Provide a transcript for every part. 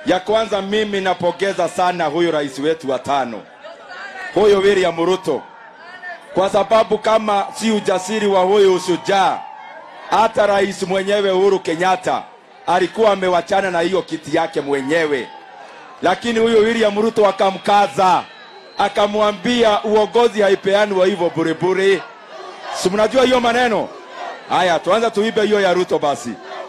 Ya kwanza, mimi napongeza sana huyu rais wetu wa tano, huyu William Ruto, kwa sababu kama si ujasiri wa huyu ushujaa, hata rais mwenyewe Uhuru Kenyatta alikuwa amewachana na hiyo kiti yake mwenyewe, lakini huyu William Ruto akamkaza, akamwambia uongozi haipeanwa hivyo burebure. Si mnajua hiyo maneno haya? Tuanze tuibe hiyo ya Ruto basi.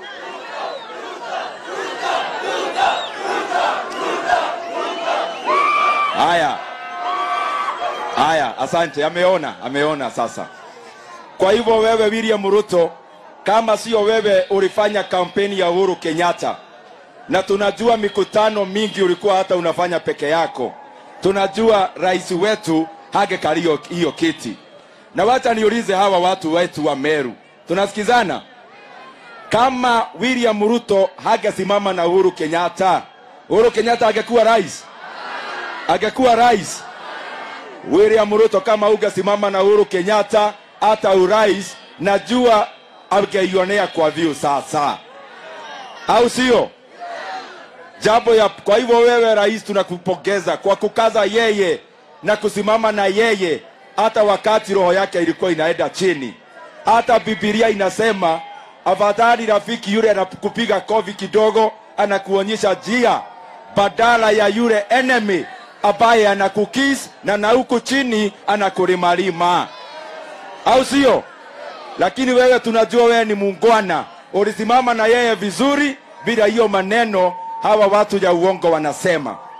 Haya, haya, asante. Ameona, ameona sasa. Kwa hivyo wewe William Ruto, kama sio wewe ulifanya kampeni ya Uhuru Kenyatta, na tunajua mikutano mingi ulikuwa hata unafanya peke yako, tunajua rais wetu hangekalia hiyo kiti. Na wacha niulize hawa watu wetu wa Meru, tunasikizana? Kama William Ruto hangesimama na Uhuru Kenyatta, Uhuru Kenyatta angekuwa rais? Angekuwa rais? William Ruto kama ungesimama na Uhuru Kenyatta hata urais, najua angeionea kwa view sasa, au sio? Jambo ya kwa hivyo, wewe rais, tunakupongeza kwa kukaza yeye na kusimama na yeye hata wakati roho yake ilikuwa inaenda chini. Hata Biblia inasema afadhali rafiki yule anakupiga kofi kidogo, anakuonyesha njia badala ya yule enemy ambaye anakukis na na huku chini anakulimalima, au sio? Lakini wewe tunajua wewe ni muungwana, ulisimama na yeye vizuri bila hiyo maneno hawa watu ya uongo wanasema.